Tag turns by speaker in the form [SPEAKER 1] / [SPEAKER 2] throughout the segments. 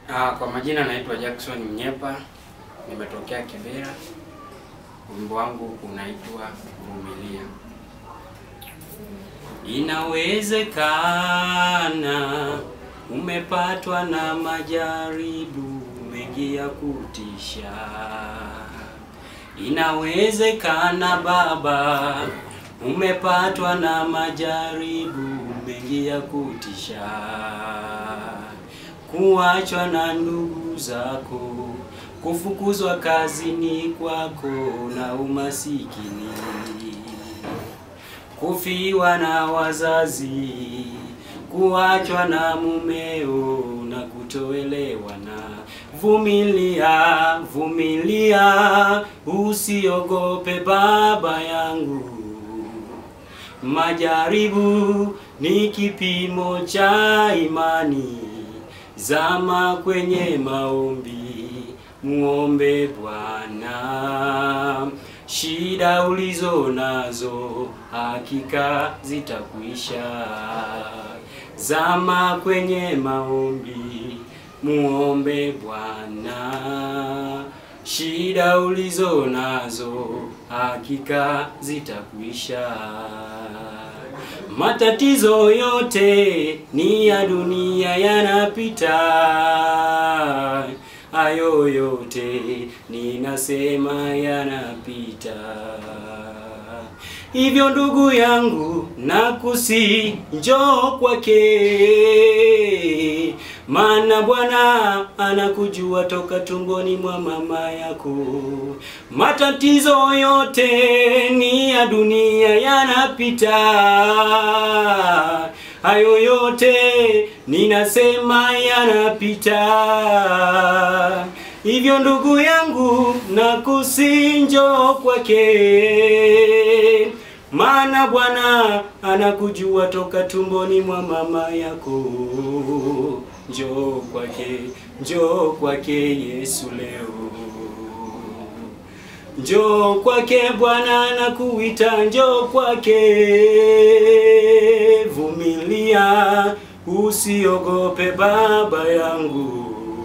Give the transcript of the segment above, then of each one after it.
[SPEAKER 1] Ah, kwa majina naitwa Jackson Mnyepa, nimetokea Kibera. Wimbo wangu unaitwa Vumilia. Inawezekana umepatwa na majaribu mengi ya kutisha. Inawezekana baba, umepatwa na majaribu mengi ya kutisha kuachwa na ndugu zako, kufukuzwa kazini kwako na umasikini, kufiwa na wazazi, kuachwa na mumeo na kutoelewana. Vumilia, vumilia, usiogope baba yangu. Majaribu ni kipimo cha imani. Zama kwenye maombi, muombe Bwana. Shida ulizo nazo hakika zitakwisha. Zama kwenye maombi, muombe Bwana. Shida ulizo nazo hakika zitakwisha. Matatizo yote ni ya dunia yanapita, hayo yote ninasema yanapita. Hivyo ndugu yangu, nakusi njoo kwake, maana Bwana anakujua toka tumboni mwa mama yako. Matatizo yote ni ya dunia yanapita, hayo yote ninasema yanapita. Hivyo ndugu yangu, nakusi njoo kwake, maana Bwana anakujua toka tumboni mwa mama yako. Njoo kwake, njoo kwake Yesu leo. Njoo kwake Bwana anakuita, njoo kwake. Vumilia, usiogope baba yangu.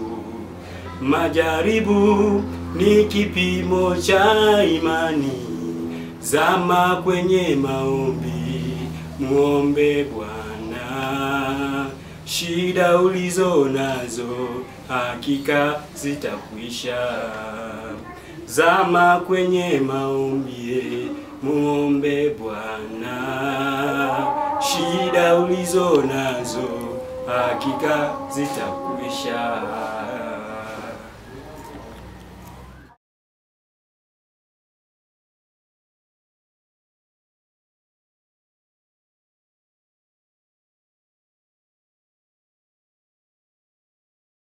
[SPEAKER 1] Majaribu ni kipimo cha imani. Zama kwenye maombi, muombe Bwana. Shida ulizo nazo hakika zitakwisha. Zama kwenye maombi, muombe Bwana. Shida ulizo nazo hakika zitakwisha.